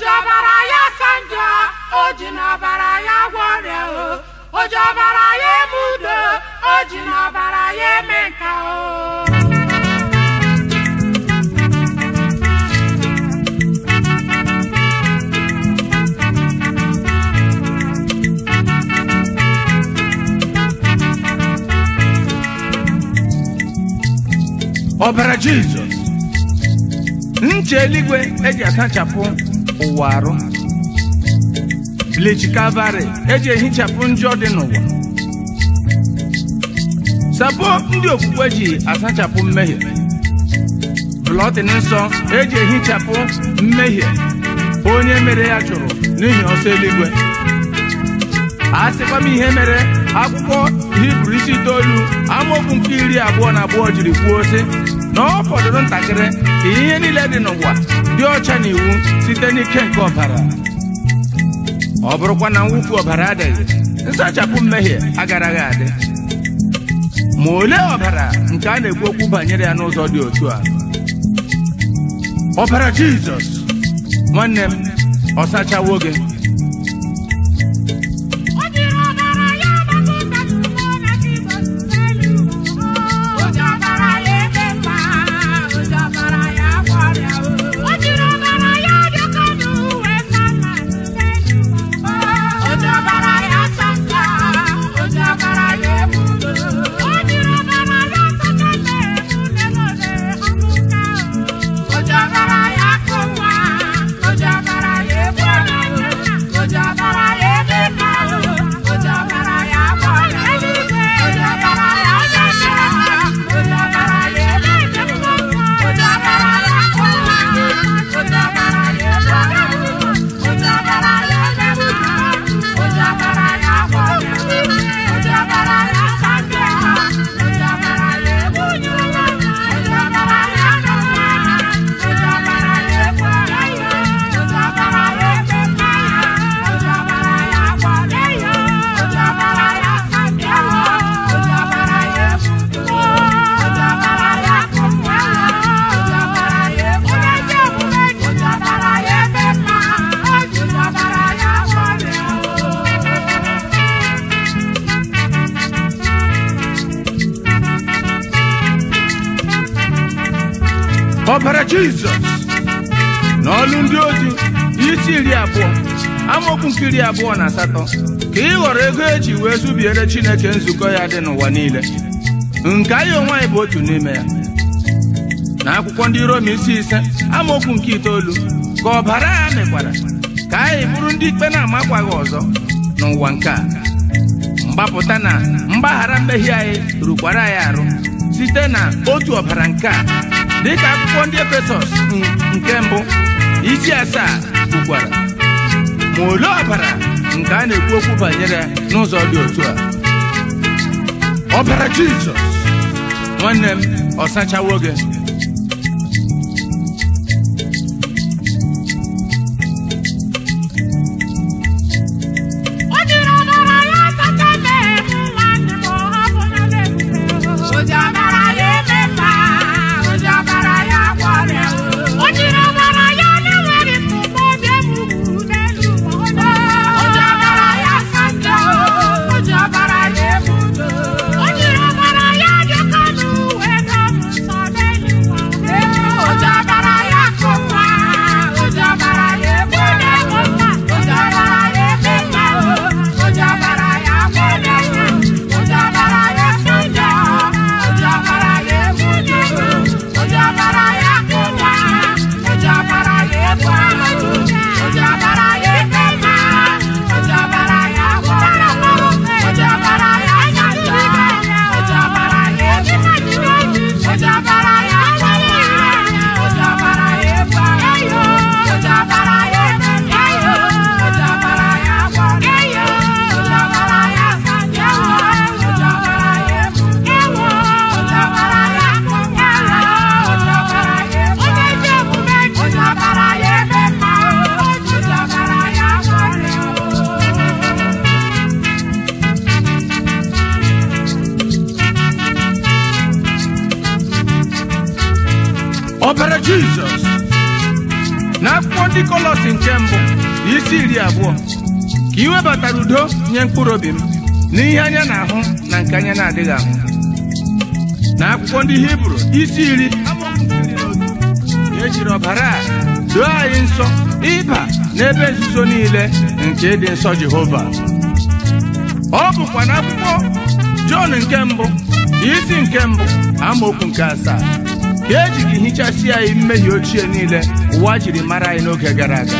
ọbara ya sanjọ o ji n'ọbara ya gwọrịa o o ji ọbara ya eme udo o ji n'ọbara ya eme nka o ọbara jizọs ncha eluigwe eji asachapụ ụwa arụ bleach kalvarị eji ehichapụ njọ dị n'ụwa sapo ndị okwukwe ji asachapụ mmehie blọtin nsọ eji ehichapụ mmehie onye mere ya chụrụ n'ihi ọsọ eluigwe a sịkwa m ihe mere akwụkwọ hibru isi itoolu amaokwu nke iri abụọ na abụọ jiri kwuo sị na ọ fọdụrụ ntakịrị ka ihe niile dị n'ụwa dị ọcha na iwu site n'ike nke ọbara ọ bụrụkwa na mwụfu ọbara adịghị nsachapụ mmehie agaraghị adị ma olee ọbara nke a na-ekwu okwu banyere ya n'ụzọ dị otu a ọbara jizọs nwanne m ọ sachawo gị O jiri ọbara ya gbapụta n'ụwa na Jizọs n'elu ụwa. O ji ọbara ya eme mma, o ji ọbara ya gwọrịa o. O jiri ọbara ya dịka n'uwe mama n'elu ụwa. O ji ọbara ya sata, o ji ọbara ya eme udo. O jiri ọbara ya sata na-eme lelole ọmụka o. O ji ọbara ya akụ nwa, o ji ọbara ya egbu ọnya o. O ji ọbara ya eme mma o. O ji ọbara ya agba ọnya o. O ji ọbara ya ọnya ọnya. O ji ọbara ya eme njem o. O ji ọbara ya akụ nwa. O ji ọbara ya egbu ọnya o. O ji ọbara ya eme mma. O ji ọbara ya agba ọnya o. O ji ọbara ya asa ndị agha. O ji ọbara ya egbu onye ụwa. O ji ọbara ya akụ nwa. O ji ọbara ya egbu ọnya o. O ji ọbara ya eme mma. O ji ọbara ya agba ọnya o. O ji ọbara ya asa ndị agha. O ji ọbara ya egbu udo. O ji ọbara ya akụ nwa. O ji ọbara ya egbu onye ezi omume. O ji ọbara ya eme mma. O ji ọbara ya agba ọnya o. ọbara jizọs n'ọlụ ndị ozi isi iri abụọ amaokwu nke iri abụọ na asatọ ka ị ghọrọ ego eji wee zubiere chineke nzukọ ya dị n'ụwa niile nke anyị onwe anyị bụ otu n'ime ya na akwụkwọ ndị rom isi ise amaokwu nke itoolu ka ọbara ya mekwara ka anyị bụrụ ndị ikpe na-amakwaghị ọzọ n'ụwa nke a mgbapụta na mgbaghara mmehie anyị rukwara anyị arụ site na otu ọbara nke a dịka akwụkwọ ndị efesọs n- nke mbụ isi asaa kwukwara ma olee ọbara nke a na-ekwu okwu banyere ya n'ụzọ dị otu a ọbara jizọs nwanne m ọ sachawo gị O jiri ọbara ya sacha mmehie m nwanne m ọ hapụla m ebube o ji ọbara ya eme mma o ji ọbara ya agwọ ọrịa o jiri ọbara ya na-enweghị ntụpọ bịa m ugwu n'elu ụwa o ji ọbara ya asa njọ o ji ọbara ya eme udo o jiri ọbara ya dịka n'uwe dọ m nsọ n'elu ụwa o ji ọbara ya akụ nwa o ji ọbara ya egbu onye nwe mma o ji ọbara ya eme mma o o ji ọbara ya agwọ onye nwe o ji ọbara ya esi njọ o ji ọbara ya egbu onye nwe o ji ọbara ya akụ nwa o ji ọbara ya egbu ahụ o ji ọbara ya eme mma o ji ọbara ya agwọ onye nwe o ji ọbara ya anya njọ o ji ọbara ya egbu o ji ọbara ya agwọ nwa o ji ọbara ya egbu ahụ o ji ọbara ya eme mma o ji ọbara ya agwọ onye nwe o ji ọbara ya asa njọ o ji ọbara ya egbu ewo o ji ọbara ya akụ nwa o ji ọbara ya egbu onye ezi omume o ji ọbara ya eme mma o ji ọbara ya agwọ ọrịa o ọbara jizọs n'akwụkwọ ndị kọlọsi nke mbụ isi iri abụọ ka ị webatara udo nye mkpụrụ obi m n'ihe anya na-ahụ na nke anya na-adịghị ahụ na akwụkwọ ndị hibru isi iri amaokwu nke iri na otu, ka ejiri ọbara a doo anyị nsọ ịba n'ebe nzuzo niile nke ịdị nsọ jehova ọ bụkwa n'akwụkwọ jọn nke mbụ isi nke mbụ amaokwu nke asaa ka eji gị hichasị anyị mmehie ochie niile ụwa jiri mara anyị n'oge gara aga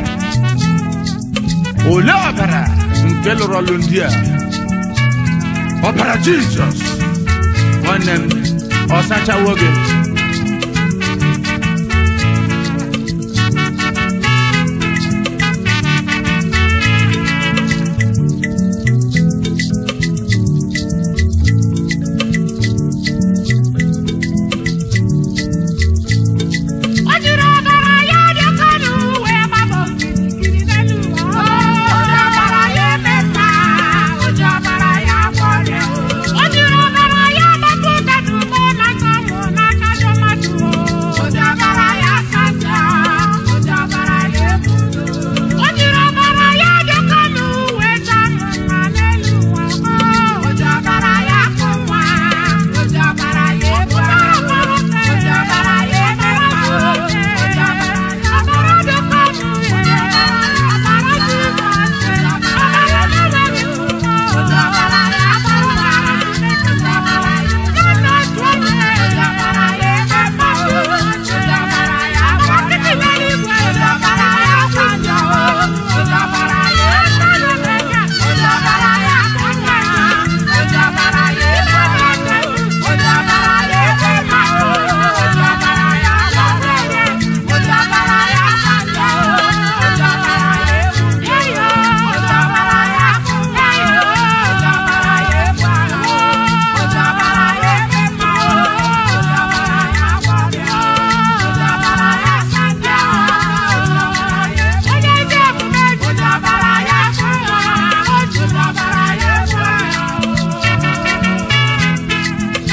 olee ọbara nke lụrụ ọlụ ndị a ọbara jizọs nwanne m ọ sachawo gị O jiri ọbara ya dị oke ọnụ wee gbaba okirikiri n'elu ụwa. O ji ọbara ya eme mma, o ji ọbara ya agwọ ọrịa. O jiri ọbara ya gbapụta n'ugbo n'aka ụmụ n'aka ndị mmadụ. O ji ọbara ya sasa, o ji ọbara ya ebu udo. O jiri ọbara ya dị oke ọnụ wee taa mma n'elu ụwa. O ji ọbara ya akụ nwa, o ji ọbara ya ebu ahụ. O ji ọbara ya eme mma, o ji ọbara ya ọbara dị oke ọnụ, o ji ọbara ya ọbara Jizọs, o ji ọbara ya mere iwu. O ji ọbara ya akụ nwa, o ji ọbara ya nne otu onye, o ji ọbara ya eme mma, o ji ọbara ya agba nkịtị n'eluigwe, o ji ọbara ya akwa njọ, o ji ọbara ya esa n'ụlọnya, o ji ọbara ya akụ nwa, o ji ọbara ya eme eze, o ji ọbara ya eme mma, o ji ọbara ya agba mmehie, o ji ọbara ya akwa njọ, o ji ọbara ya egbu mmehie, o ji ọbara ya akụ nwa, o ji ọbara ya egbu ahụ, o ji ọbara ya eme mma, o ji ọbara ya agba ọrịa, o ji ọbara ya asa ndị agha, o ji ọbara ya onye ezi omume ji ọbara ya akụ nwa, o ji ọbara ya egbu ahụ.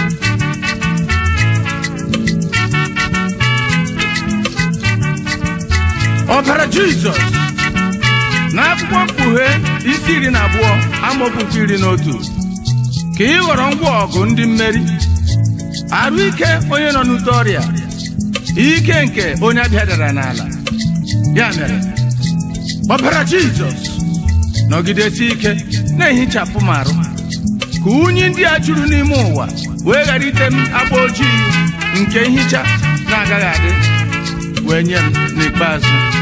ọbara jizọs n'akwụkwọ mkpughe isi iri na abụọ amaokwu nke iri na otu ka ị ghọrọ ngwa ọgụ ndị mmeri arụ ike onye nọ n'ute ọrịa ike nke onye abịadara n'ala ya mere ọbara jizọs nọgidesi ike na-ehichapụ m arụ ka unyi ndị a juru n'ime ụwa wee ghara ite m agba ojii nke nhicha na-agaghị adị wee nye m n'ikpeazụ